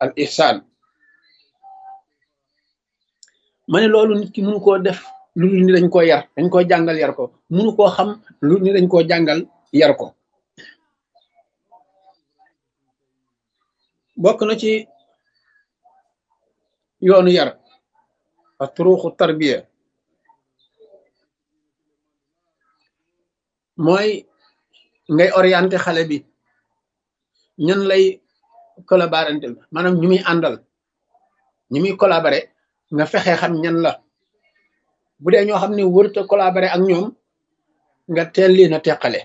al ihsaan ma ne loolu nit ki mënu koo def lu ni dañ koo yar dañ koo jàngal yar ko mënu koo xam lu ni dañ koo jàngal yar ko bokk na ci yoonu yar ak turuuxu tarbiya mooy ngay orienté xale bi ñan lay collaborantel maanaam ñu muy àndal ñu muy collaboré nga fexe xam ñan la bu dee ñoo xam ne wërta collaboré ak ñoom nga teel leen a teqale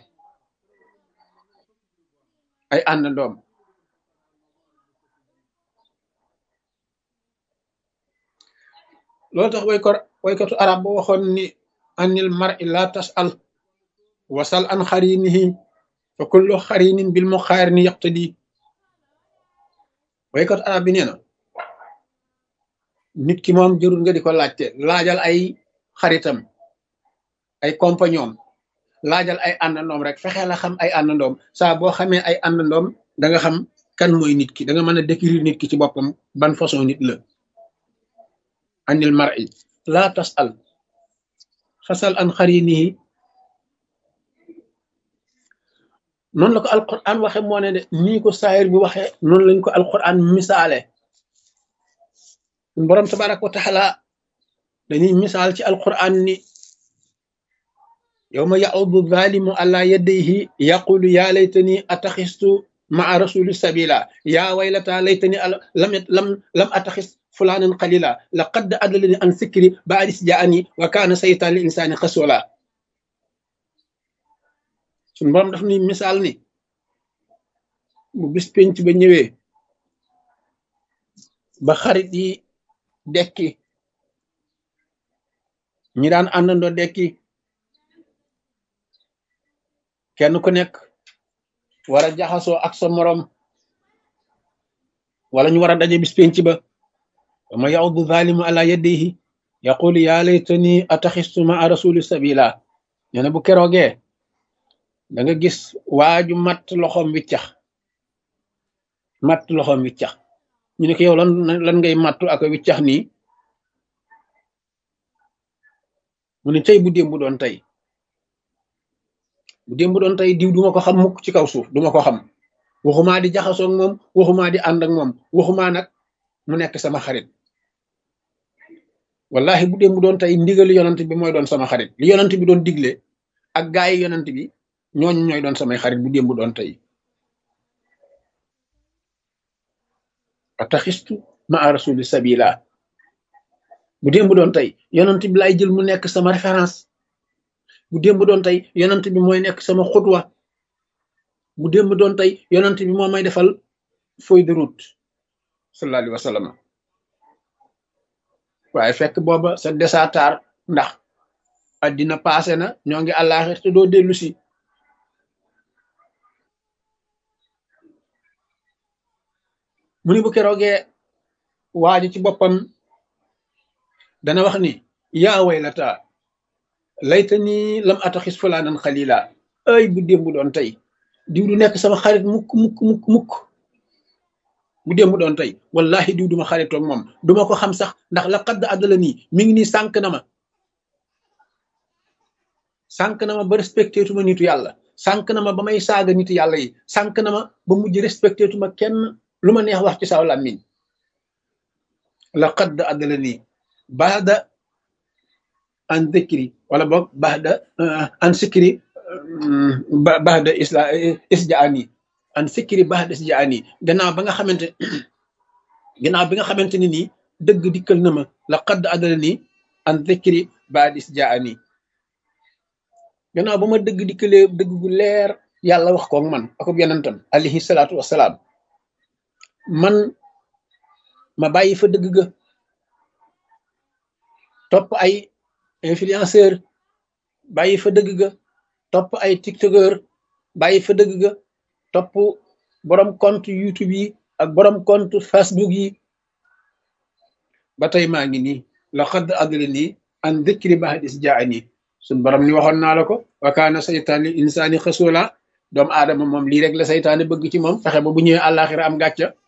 ay àndandoom loolu tax wayko waykatu arab ba waxoon ni anil mar'i la tas'al wasal an xarinihi fa kullu xarinin bil muqaarini yaqtadi waykatu arab bi nee na nit ki moom jërul nga di ko laajte laajal ay xaritam ay compagnon laajal ay àndandoom rek fexe la xam ay àndandoom saa boo xamee ay àndandoom da nga xam kan mooy nit ki da nga mën a décrire nit ki ci boppam ban façon nit la anil mar'i la tasal fasal an xarinihi noonu la ko alquran waxe moo ne de nii ko saayir bi waxe noonu lañ ko alquran misaale borom tabaraka wa taala dañuy misaal ci alquran ni yawma ya'udu zalimu ala yadayhi yaqulu ya laytani ataxistu maa rasuli sabila ya waylata laytani lam lam lam ataxis fulanan qalila laqad adallani an sikri ba'dis ja'ani wa kana saytan lil insani khasula sun borom daf ni misaal ni bu bis penc ba ñëwee ba xarit yi dekki ñi daan àndandoo dekki kenn ku nekk war a jaxasoo ak sa morom wala ñu war a daje bis penc ba wama yaudu zalimu ala yadihi yaqulu ya laytani ataxistu maa rasuli sabila nee na bu keroogee da nga gis waaju matt loxoom wiccax matt loxoom wiccax ñu ne ko yow lan lan ngay mattu ak wiccax nii mu ne tey bu démb doon tey bu démb doon tey diw duma ko xam mukk ci kaw suuf duma ko xam waxumaa di jaxasoog moom waxumaa di ànd ak moom waxumaa nag mu nekk sama xarit wallahi bu démb doon tey ndigali yonant bi mooy doon sama xarit li yonant bi doon digle ak gaay yi yonant bi ñooñu ñooy doon samay xarit bu démb doon tey ataxistu ma rasuli sabila bu démb doon tey yonant bi lay jël mu nekk sama référence bu démb doon tey yonant bi mooy nekk sama xutwa bu démb doon tey yonant bi moo may defal feuille de route sallallahu alayhi wa sallam waaye fekk booba sa desatar ndax addina passé na ñoo ngi àllaaxir te doo dellu si mu ni bu keroogee waaji ci boppam dana wax ni yaa waylata laytani lam ataxis fulaanan xalila ay bu démb doon tey diw du nekk sama xarit mukk mukk mukk mukk bu démb doon tey wallahi diw duma xaritoog moom duma ko xam sax ndax la xadd àddala nii mi ngi nii sànq na ma sànq na ma ba respecté tuma nitu yàlla sànq na ma ba may saaga nitu yàlla yi sànq na ma ba mujj respecté tuma kenn lu ma neex wax ci saw làmmiñ la xadd àddala nii baada an dikri wala boog baada an sikri baada isla isjaani an sikri baada isjaani gannaaw ba nga xamante gannaaw bi nga xamante ni nii dëgg dikkal na ma la xadd àddala nii an dikri baada isjaani gannaaw ba ma dëgg dikkalee dëgg gu leer yàlla wax koog man akub yonentam alayhi salaatu wasalaam man ma bàyyi fa dëgg ga topp ay influenceur bàyyi fa dëgg ga topp ay tiktokeur bàyyi fa dëgg ga topp borom compte youtube yi ak borom compte facebook yi ba tey maa ngi nii la xadd adla nii an dikri bahadis jaani suñ borom ni waxoon naa la ko wa kaana saytaan li insaani xasula doomu aadama moom lii rek la saytaane bëgg ci moom fexe ba bu ñëwee àllaaxira am gàcca